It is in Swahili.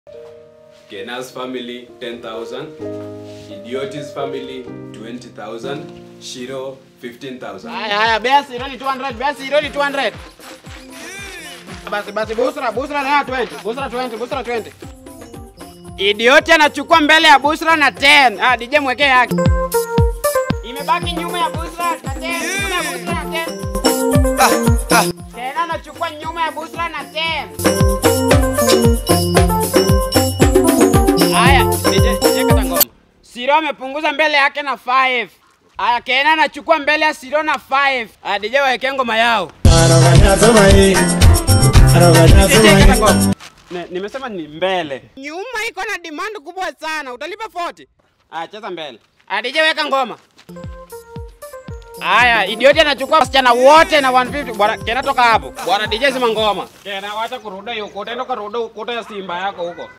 Kena's family 10,000, Idiotis family 20,000, Shiro 15,000. Haya haya, bea siro ni 200, bea siro ni 200. Basi basi Busra, Busra na 20, Busra 20, Busra 20. Idioti anachukua mbele ya Busra na 10. Ah, DJ mwekee yake. Imebaki nyuma ya Busra na 10, nyuma ya Busra na 10. Tena anachukua nyuma ya Busra na 10. Haya, DJ, DJ kata ngoma. Siro amepunguza mbele yake na 5. Aya, Kena anachukua mbele ya Siro na 5. Aya, DJ waeke ngoma yao. DJ kata ngoma. Ne, nimesema ni mbele. Nyuma iko na demand kubwa sana. Utalipa 40. Aya, cheza mbele. Aya, DJ weka ngoma. Aya, idioti anachukua wasichana wote na 150. Bwana, Kena toka hapo. Bwana DJ zima ngoma. Kena wacha kuruda hiyo ukuta, enda kuruda ukuta ya Simba yako huko.